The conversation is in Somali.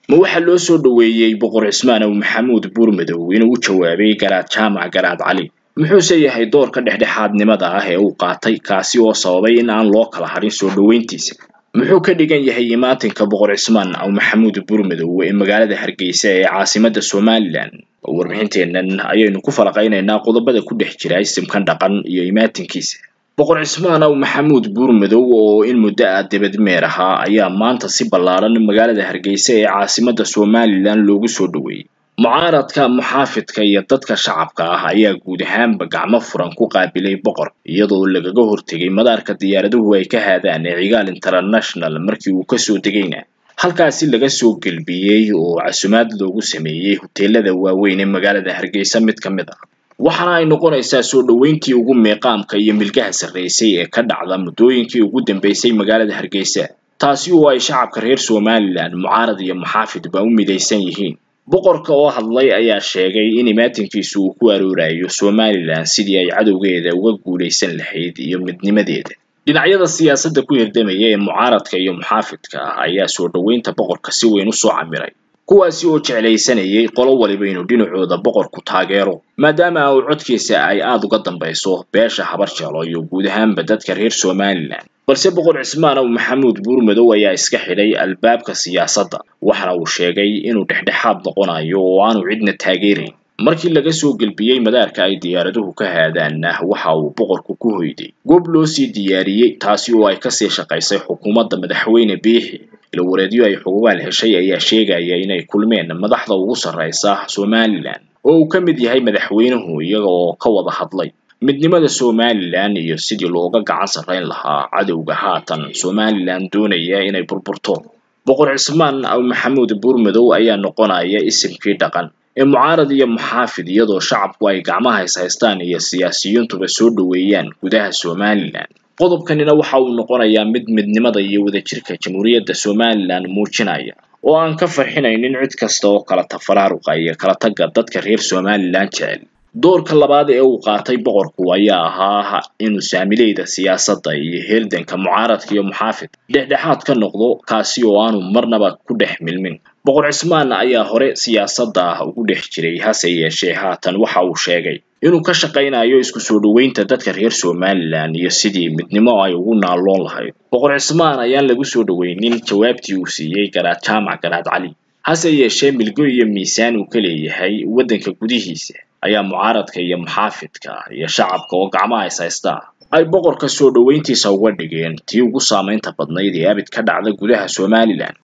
ma waxaa loo soo dhoweeyey boqor cismaan aw maxamuud buurmadow inuu u jawaabay garaad jaamac garaad cali muxuuse yahay doorka dhexdhexaadnimada ah ee uu qaatay kaasi oo sababay in aan loo kala harin soo dhoweyntiisa muxuu ka dhigan yahay imaatinka boqor cismaan aw maxamuud buurmadow ee magaalada hargeysa ee caasimadda somalilan warbixinteennan ayaynu ku falaqaynaynaa qodobada ku dhex jira isimkan dhaqan iyo imaatinkiisa boqor cismaan aw maxamuud buurmadow oo in muddo ah debadmeer ahaa ayaa maanta si ballaaran magaalada hargeysa ee caasimadda somalilan loogu soo dhoweeyey mucaaradka muxaafidka iyo dadka shacabka ah ayaa guud ahaanba gacmo furan ku qaabilay boqor iyadoo lagaga hortegay madaarka diyaaraduhu ay ka haadaan ee cigaal international markii uu kasoo degayna halkaasi laga soo gelbiyey oo casumaad loogu sameeyey huteelada waaweyn ee magaalada hargeysa mid ka mid ah waxaana ay noqonaysaa soo dhoweyntii ugu meeqaamka iyo milgaha sarreysay ee ka dhacda muddooyinkii ugu dambeysay magaalada hargeysa taasi oo ay shacabka reer somalilan mucaarad iyo muxaafidba u midaysan yihiin boqorka oo hadlay ayaa sheegay in imaatinkiisu uu ku aroorayo somalilan sidii ay cadowgeeda uga guulaysan lahayd iyo midnimadeeda dhinacyada siyaasadda ku hirdamaya ee mucaaradka iyo muxaafidka ah ayaa soo dhoweynta boqorka si weyn usoo camiray kuwaasi oo jeclaysanayay qolo waliba inuu dhinacooda boqorku taageero maadaama uu codkiisa ay aada uga dambayso beesha habar jelo iyo guud ahaanba dadka reer somalilan balse boqor cismaan aw maxamuud buurmadow ayaa iska xidhay albaabka siyaasadda waxaana uu sheegay inuu dhexdhexaad noqonayo oo aanu cidna taageerayn markii laga soo gelbiyey madaarka ay diyaaraduhu ka haadaanna waxa uu boqorku ku hoyday goob loo sii diyaariyey taasi oo ay kasii shaqaysay xukuumadda madaxweyne biixi ilawareedyo ay xugugaal heshay ayaa sheegaya inay kulmeen madaxda ugu sarreysa somalilan oo uu ka mid yahay madaxweynuhu iyaga oo ka wada hadlay midnimada somalilan iyo sidii looga gacan sarrayn lahaa cadowga haatan somalilan doonaya inay burburto boqor cismaan aw maxamuud buurmadow ayaa noqonaya isimkii dhaqan ee mucaarad iyo muxaafid iyadoo shacabku ay gacmaha is haystaan iyo siyaasiyiintuba soo dhoweeyaan gudaha somalilan qodobkanina waxa uu noqonayaa mid midnimada iyo wadajirka jamhuuriyadda somalilan muujinaya oo aan ka farxinaynin cid kasta oo kala tafaraaruqa iyo kala tagga dadka reer somalilan jecel doorka labaad ee uu qaatay boqorku ayaa ahaa inuu saamileyda siyaasadda iyo heeldanka mucaaradka iyo muxaafid dhexdhexaad ka noqdo kaasi oo aanu marnaba ku dhex milmin boqor cismaan ayaa hore siyaasadda ugu dhex jiray hase yeeshee haatan waxa uu sheegay inuu ka shaqaynayo isku soo dhoweynta dadka reer somalilan iyo sidii midnimo ay ugu naalloon lahayd boqor cismaan ayaan lagu soo dhoweynin jawaabtii uu siiyey garaad jaamac garaad cali hase yeeshee milgo iyo miisaan uu ka leeyahay waddanka gudihiisa ayaa mucaaradka iyo muxaafidka iyo shacabka oo gacmaha is haysta ay boqorka soo dhoweyntiisa uga dhigeen tii ugu saamaynta badnayd ee abid ka dhacda gudaha somalilan